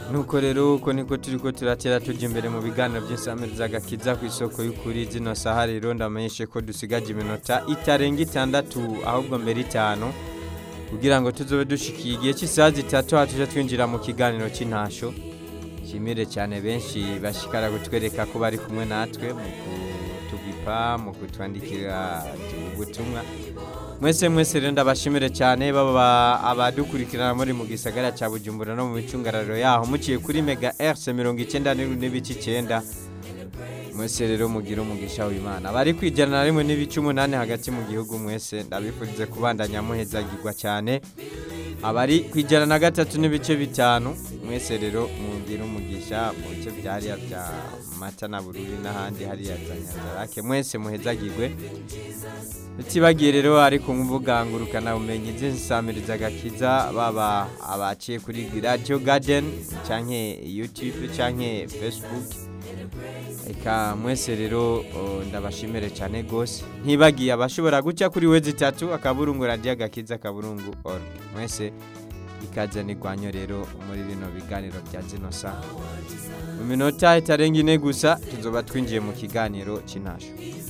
nuko rero uko niko turi ko turatera tujya imbere mu biganiro by'insamiriza agakiza ku isoko y'ukuri zino saha rero ndamenyeshe ko dusigaje iminota itarenga itandatu ahubwo mbere itanu kugira ngo tuzobe dushikiye igihe cy'isaha zitatu aha tujya twinjira mu kiganiro cy'intasho nshimire cyane benshi bashikara kutwereka ko bari kumwe natwe mu kutugipa mu kutwandikira ubutumwa mwese mwese rero ndabashimire cyane baba abadukurikirana muri mu gisagara cya bujumbura no mu micungararo yaho muciye kuri mega rc mirongo icyenda n'ibice icyenda mwese rero mugira umugisha w'imana bari kwijyana na rimwe n'ibice umunani hagati mu gihugu mwese ndabifurize kubandanya muhezagirwa cyane abari ku ijana na gatatu n'ibice bitanu mwese rero mugira umugisha mu bice byariya bya mata na bururi n'ahandi hariya za nyanzarake mwese muhezagirwe utibagiye rero ari ku mbuga ngurukanabumenyi z'insamiriza agakiza baba abaciye kuri radiyo gadeni cyangwa yutube cyangwa fesibuke reka mwese rero ndabashimire cyane rwose ntibagiye abashobora guca kuri we zitatu akaburungu radiyo agakiza akaburungu oru mwese ikaze nirwanyo rero muri bino biganiro bya zino saha mu minota itarenga ine gusa tuzoba twinjiye mu kiganiro cy'intasho